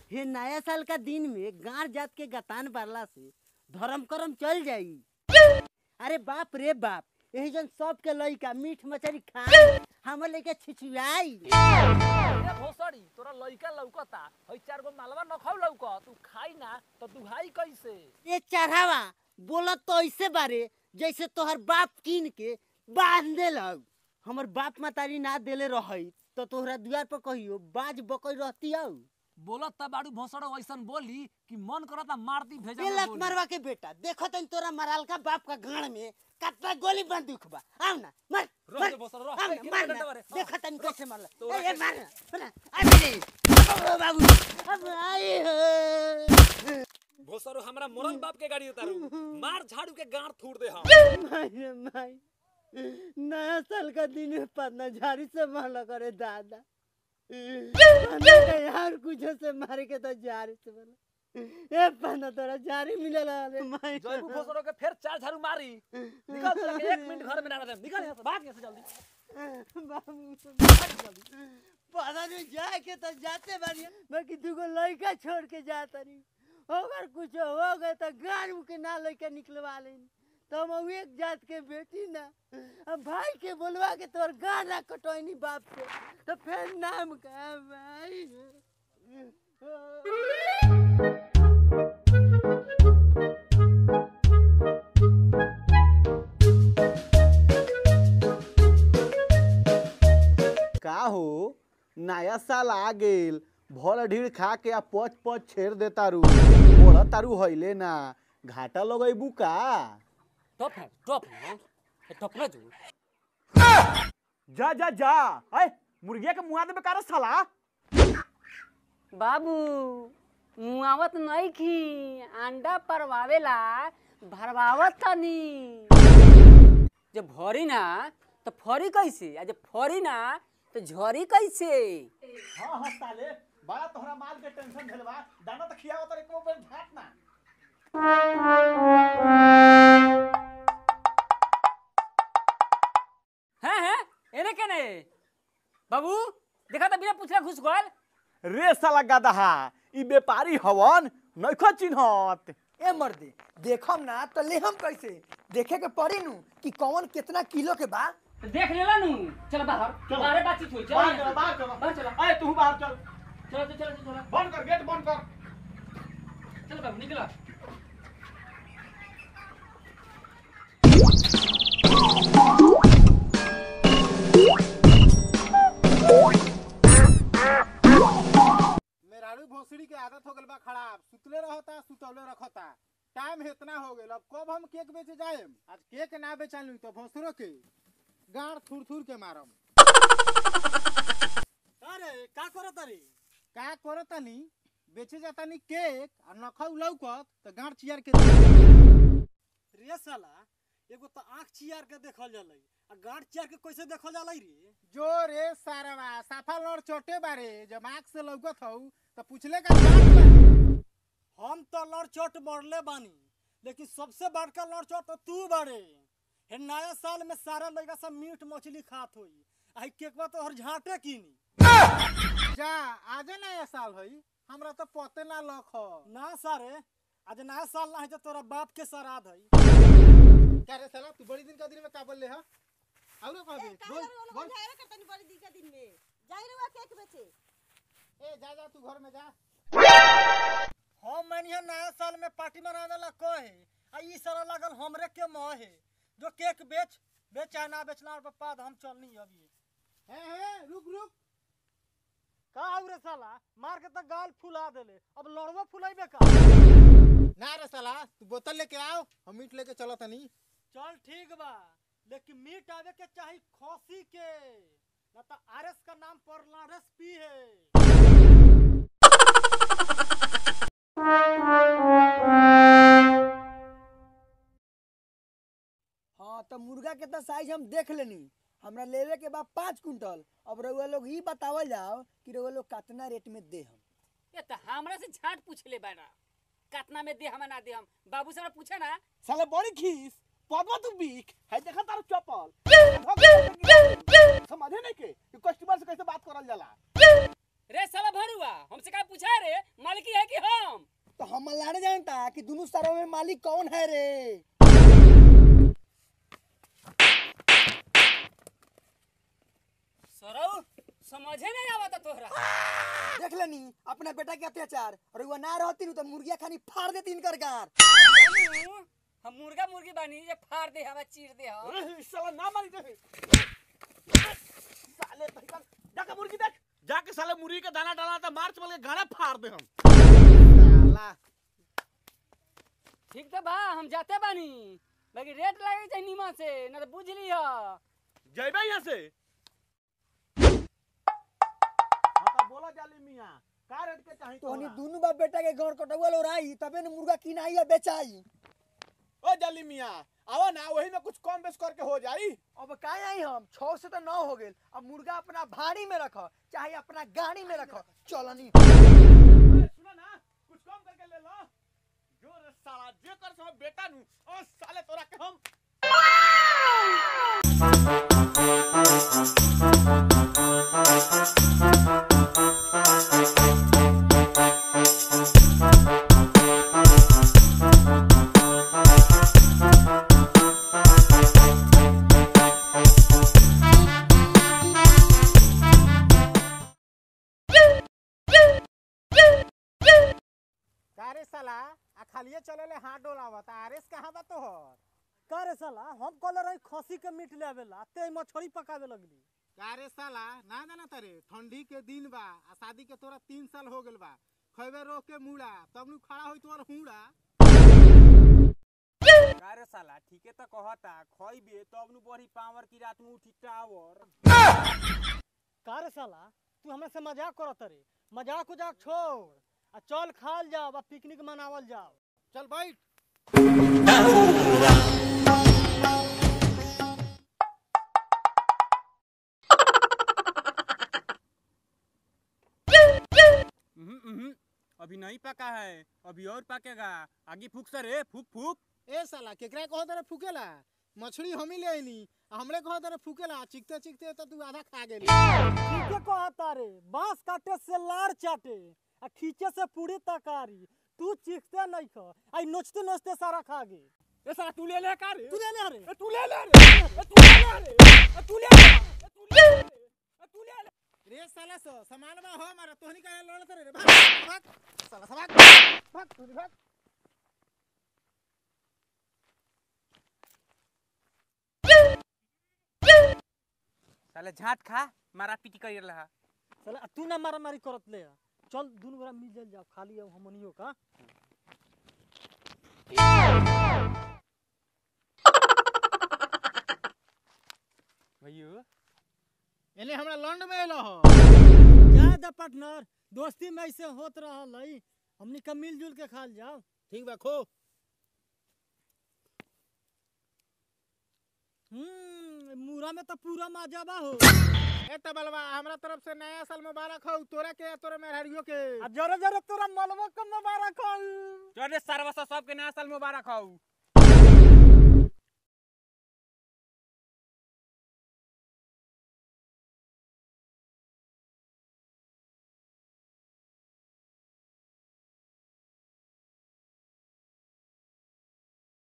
हे नया साल का दिन में गांव जात के गतान बारला से धर्म करम चल जाई अरे बाप रे बाप यही जन सब के लइका मीठ मछली खाई हमर लइका छिछुआई ए भोसड़ी तोरा लइका लौकता हई चार गो मालवा न खाऊ लौक तू खाई ना तो दुहाई कैसे ये चढ़ावा बोलत तो ऐसे बारे जैसे तोहर बाप कीन के बांध देलक हमर बाप मातारी ना देले रहई तो तोहरा द्वार पर कहियो बाज बकई रहती आऊ बोलत त बाड़ू भोसड़ो ऐसन बोली कि मन करता मारती भेजा ये में लत बोली। मरवा के बेटा देखो तन तोरा मराल का बाप का गाड़ में कितना गोली बंदूक बा आओ ना मार रह मार दे बसर, रह। आओ ए, ना, के मार डंडा ना मारे, हाँ। देखो तन कैसे मारला तो ए, ए कैसे? मार ना, मार ना अबे ओ बाबू अब आई हो भोसड़ो हमरा मोरन बाप के गाड़ी उतारू मार झाड़ू के गांड थूड़ दे हम माई रे माई नया साल का दिन है पन्ना झाड़ी से मारला करे दादा पन्ना का यार कुछ से मारे के तो झाड़ी से मारला ए पन्ना तोरा झाड़ी मिलेला रे माई जयबू भोसड़ो के फिर चार झाड़ू मारी निकल तोरा के एक मिनट घर में ना रह निकल यहाँ से भाग यहाँ से जल्दी बाबू पता नहीं जाए के तो जाते बानी बाकी दूगो लड़का छोड़ के जाता नहीं अगर कुछ हो गए तो गाड़ के ना लड़का निकलवा लेनी तो हम एक जात के बेटी ना अब भाई के बोलवा के तोर गाना कटोनी बाप से तो फिर नाम का भाई का हो नया साल आ गेल भर ढीड़ खा के आ पच पच छेड़ दे तारू बोला तारू हइले ना घाटा लगैबू का टॉप है टॉप है टॉप ना जो जा जा जा ऐ मुर्गिया के मुआ दे बेकार साला बाबू मुआवत नहीं खी अंडा परवावेला भरवावत तनी जब भरी ना तो फरी कैसे आ जब फरी ना तो झरी कैसे हां हां साले बड़ा तोहरा माल के टेंशन भेलवा दाना त खियाव त एको बेर झाट ना हैं हैं एने के ने बाबू देखा तो बिना पूछला घुस गल रे साला गदहा ई व्यापारी हवन नइखो चिन्हत ए मर्दे देखम ना तो लेहम कैसे देखे के पड़ी नु कि कौन कितना किलो के बा तो देख लेला नु चल बाहर चलो। बाहर बातचीत होई चल बाहर चलो बाहर चलो बाहर चलो ऐ तू बाहर चल चलो चलो चलो चलो बंद कर गेट बंद कर चलो बाबू निकलो मेहरारू भोसड़ी के आदत हो गल बा खराब सुतले रहता सुतवले रखता टाइम इतना हो गल अब कब हम केक बेचे जाएम आज केक ना बेचालू तो भोसड़ो के गाड़ थुर थुर के मारम अरे का करत रे का करतानी बेचे जातानी केक और नखौ लौकत तो गाड़ चियर के दे। रे साला एगो तो आंख चियार के देखल जाला आ गांठ चियार के कैसे देखल जाला रे जो रे सारवा साफा लड़ चोटे बारे जब आँख से लौकत हौ तो पूछले का गाड़ बारे। हम तो लड़ चोट मरले बानी लेकिन सबसे बड़का लड़ चोट तो तू बारे हे नया साल में सारा लड़का सब मीट मछली खात होई आई केकवा तो हर झाटे कीनी जा आजे नया साल हई हमरा तो पते ना लख ना सारे आज नया साल ना है तो तोरा बाप के श्राद्ध है क्या रे साला तू बड़ी दिन का दिन में का बोल ले हा औरो कहबे बोल बोल ए जा जा तू घर में जा हम मैंने नया साल में पार्टी मनाने ला कहे आ ई सारा लागल हमरे के मोह है जो केक बेच बेच चाहे ना बेचना पर बाद हम चलनी अभी हे हे रुक रुक का रे साला मार के तो गाल फुला देले अब लड़वा फुलाइबे का ना रे साला तू बोतल लेके आओ हम मीट लेके चलो तनी चल ठीक बा लेकिन मीट आवे के चाही खसी के ना तो आरएस का नाम पर लारस पी है हाँ तो मुर्गा के तो साइज हम देख लेनी हमरा लेवे के बा पाँच कुंटल अब रउआ लोग ही बतावल जाओ कि रउआ लोग कितना रेट में दे हम ये तो हमरा से झाट पूछ ले बाना कितना में दे हम ना दे हम बाबू से पूछे ना साले बड़ी खीस पदवा तू बीक है देखा तारू चप्पल समझे नहीं के कि कस्टमर से कैसे बात करल जाला रे साला भरुआ हमसे का पूछा रे मालिकी है कि हम तो हम लाने जानता कि दोनों सारों में मालिक कौन है रे सरौ समझे नहीं आवता तोहरा देख लेनी अपना बेटा के अत्याचार और वो ना रहती नु तो मुर्गिया खानी फाड़ देती इनकर गार हम हम मुर्गा मुर्गी बानी ये फाड़ दे हवा चीर दे हम साला ना मारी दे साले भैया जाके मुर्गी देख जाके साले मुर्गी का दाना डालना था मार्च वाले गाना फाड़ दे हम साला ठीक तो बा हम जाते बानी बाकी रेट लगे चाहिए नीमा से ना तो बुझ लिया जइबे यहाँ से हाँ तो बोलो जाली मियाँ का रेट के चाहिए तो हनी तोहरा? दोनों बाप बेटा के घर कटवा लो राई तबे न मुर्गा किनाई या बेचाई ओ जाली मियाँ आओ ना वही में कुछ कम बेस करके हो जाई अब काहे आई हम छह से तो नौ हो गेल अब मुर्गा अपना भाड़ी में रख चाहे अपना गाड़ी में रख चलनी ए, सुनो ना कुछ कम करके ले लो जो रे साला जे कर सो बेटा नु ओ साले तोरा के हम कारे साला आ खालिए चले ले हाथ डोलावत आरेस कहाँ बा तोहर का रे साला हम कल रही खसी के मीट लेवेला ते मछली पकावे लगली कारे साला ना जाना तारे ठंडी के दिन बा आ शादी के तोरा तीन साल हो गेल बा खैबे रोक के मुड़ा तब नु खड़ा होई तोर हुड़ा अरे साला ठीके तो कहता खइबे तब नु बड़ी पावर की रात में उठी टावर का रे साला तू हमरा से मजाक करत रे मजाक उजाक छोड़ आ चल खाल जाओ आ पिकनिक मनावल जाओ चल बैठ उहुं, उहुं, अभी नहीं पका है अभी और पकेगा आगे फूक सर रे फूक फूक ए साला केकरा कहो तारे फूकेला मछली हम ही ले आइनी आ हमरे कहो तारे फूकेला चिकते चिकते तो तू आधा खा गेली ठीके कहता रे बांस काटे से लार चाटे आ खींचे से पूरी तकारी तू चीखते नहीं ख आई नोचते नोचते सारा खा गे ए साला तू ले ले का रे तू ले ले रे ए, तू ले ले रे ए, तू ले ले रे ए, तू ले ले ए, तू ले ले रे ए, तू ले ले रे साला सो सामान में हो मारा तोहनी का लड़ करे रे भाग भाग साला सब भाग भाग तू भाग साले झाट खा मारा पीटी कर रहा साला तू ना मारा मारी करत ले आ। चल दुनु गोरा मिल जाओ खाली अब हमनियो का भैयो एने हमरा लंड में एलो हो जा द पार्टनर दोस्ती में ऐसे होत रहल है हमनी का मिलजुल के खाल जाओ ठीक बा खो हम्म मूरा में तो पूरा मजा बा हो ए तबलवा हमरा तरफ से नया साल मुबारक हो तोरा के तोरे मेहरारियो के आ जरे जरे तोरा मलबो के मुबारक हो चल रे सरवा सब सबके नया साल मुबारक हो